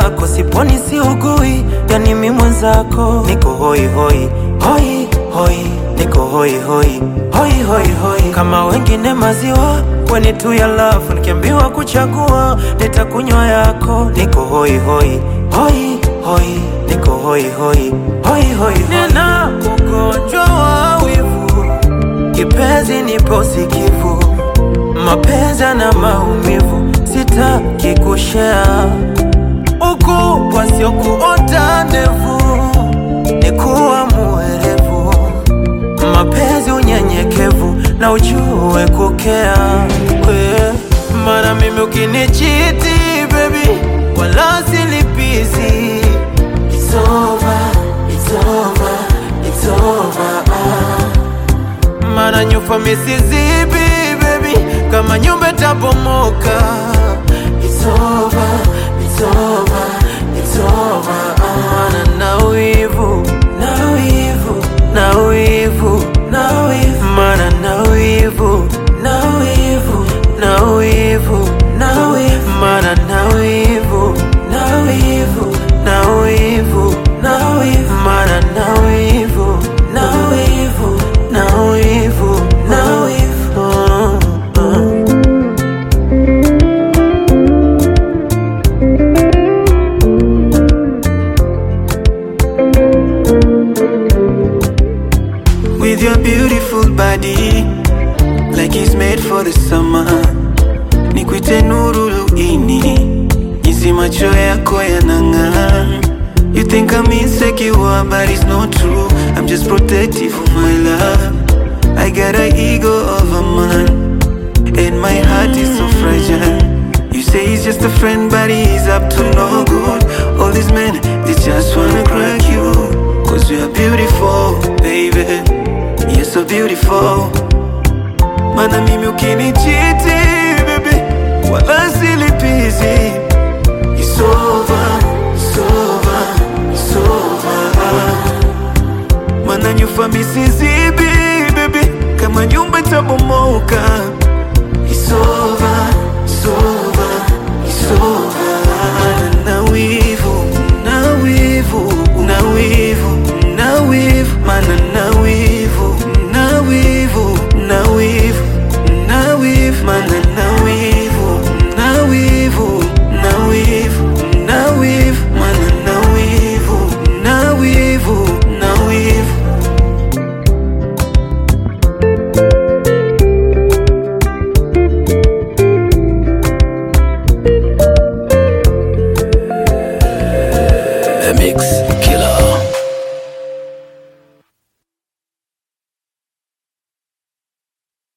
lako, siponi siugui, yani mi mwenzako niko hoi hoi hoi hoi, niko hoi hoi hoi hoi hoi, kama wengine maziwa kweni tu ya lafu, nikiambiwa kuchagua nitakunywa yako, niko hoi hoi hoi hoi, niko hoi hoi hoi hoi, nina ugonjwa wa wivu, kipenzi nipo sikivu, mapenzi na maumivu, sitaki kushare ukubwa sio kuota ndevu, ni kuwa muerevu, mapenzi unyenyekevu na ujue kukea we. Mana mimi ukinichiti baby, wala silipizi. It's over, it's over, it's over, ah. Mana nyufa misizibi baby, kama nyumba itabomoka. It's over, it's over, it's over, ah. Mana na wivu, na wivu, na wivu, na wivu. Mana na wivu, na wivu, na wivu, na wivu. Mana na wivu, na wivu, na wivu, na wivu. Mana na wivu, na wivu, na wivu, na wivu. Oh, oh. With your beautiful body Like it's made for the summer Nikwite nuru luini Jinsi macho yako yanang'aa You think I'm insecure but it's not true I'm just protective of my love I got an ego of a man And my heart is so fragile You say he's just a friend but he's up to no good All these men, they just wanna crack you Cause you're beautiful, baby You're so beautiful Mana mimi ukinichiti, baby Wala silipizi It's over, it's over, it's over Mana nyufa misizibi, baby Kama nyumba itabomoka It's over, it's over, it's over Na wivu, na wivu, na wivu, na wivu Mana na wivu